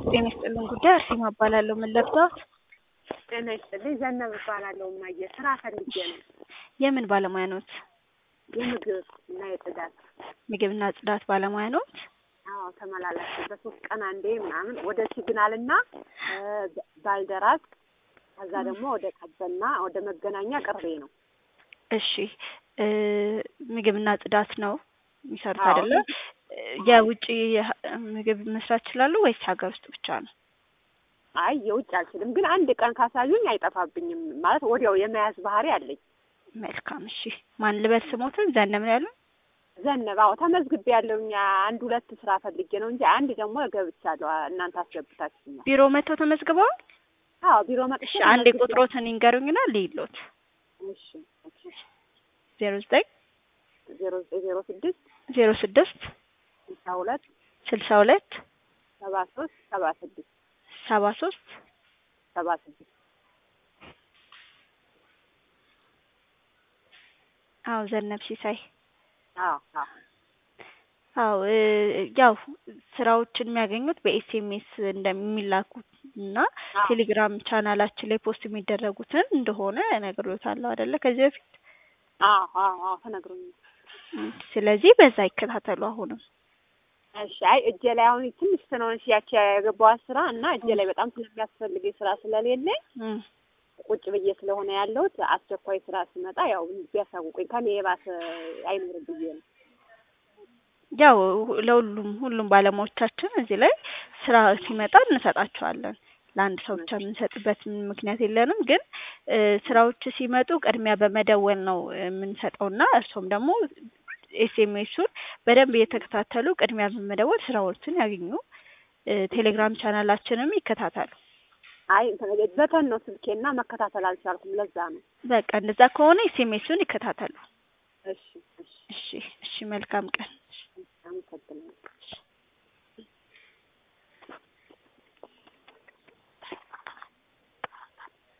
ጤና ይስጥልን ጉዳይ አርሴማ እባላለሁ። ምን ልርዳዎት? ጤና ይስጥልኝ ዘነብ እባላለሁ። እማዬ ስራ ፈልጌ ነው። የምን ባለሙያ ኖት? የምግብ እና የጽዳት ምግብና ጽዳት ባለሙያ ኖት? አዎ ተመላላሽ በሶስት ቀን አንዴ ምናምን ወደ ሲግናል እና ባልደራስ ከዛ ደግሞ ወደ ቀበና ወደ መገናኛ ቅርቤ ነው። እሺ እ ምግብና ጽዳት ነው የሚሰሩት አዎ። አይደለ? የውጭ ምግብ መስራት ይችላሉ ወይስ ሀገር ውስጥ ብቻ ነው? አይ የውጭ አልችልም፣ ግን አንድ ቀን ካሳዩኝ አይጠፋብኝም። ማለት ወዲያው የመያዝ ባህሪ አለኝ። መልካም እሺ። ማን ልበል ስሞትን? ዘነብ ነው ያሉን? ዘነብ አዎ ተመዝግቤ ያለውኝ አንድ ሁለት ስራ ፈልጌ ነው እንጂ አንድ ደግሞ ገብቻለሁ። እናንተ አስገብታችሁኛል። ቢሮ መጥተው ተመዝግበዋል? አዎ ቢሮ መጥቼ እሺ አንዴ ተመዝግቤ- ቁጥሮትን ይንገሩኝና ልይሎት። እሺ እሺ ዜሮ ዘጠኝ ዜሮ ዘጠኝ ዜሮ ስድስት ዜሮ ስድስት ስልሳ ሁለት ስልሳ ሁለት ሰባ ሶስት ሰባ ስድስት ሰባ ሶስት ሰባ ስድስት አዎ ዘነብ ሲሳይ አዎ አዎ አዎ እ ያው ስራዎችን የሚያገኙት በኤስኤምኤስ እንደሚላኩት እና አዎ። ቴሌግራም ቻናላችን ላይ ፖስት የሚደረጉትን እንደሆነ እነግሮታለሁ አይደለ ከዚህ በፊት አዎ አዎ አዎ ተነግሮኛል። እም፣ ስለዚህ በዛ ይከታተሉ አሁንም እሺ አይ እጄ ላይ አሁን ትንሽ ስለሆነች ያቺ የገባኋት ስራ እና እጄ ላይ በጣም ስለሚያስፈልገኝ ስራ ስለሌለኝ እም፣ ቁጭ ብዬ ስለሆነ ያለሁት አስቸኳይ ስራ ሲመጣ ያው ቢያሳውቁኝ ከኔ የባሰ አይኖርም ብዬ ነው። ያው ሁ- ለሁሉም ሁሉም ባለሙያዎቻችን እዚህ ላይ ስራ ሲመጣ እንሰጣቸዋለን። ለአንድ ሰው ብቻ የምንሰጥበት ምንም ምክንያት የለንም። ግን እ ስራዎች ሲመጡ ቅድሚያ በመደወል ነው የምንሰጠውና እርሶም ደግሞ ኤስኤምኤሱን በደንብ እየተከታተሉ ቅድሚያ በመደወል ስራዎችን ያግኙ። እ ቴሌግራም ቻናላችንም ይከታተሉ። አይ በተን ነው ስልኬና መከታተል አልቻልኩም። ለዛ ነው። በቃ እንደዛ ከሆነ ኤስኤምኤሱን ይከታተሉ። እሺ እሺ እሺ እሺ፣ መልካም ቀን።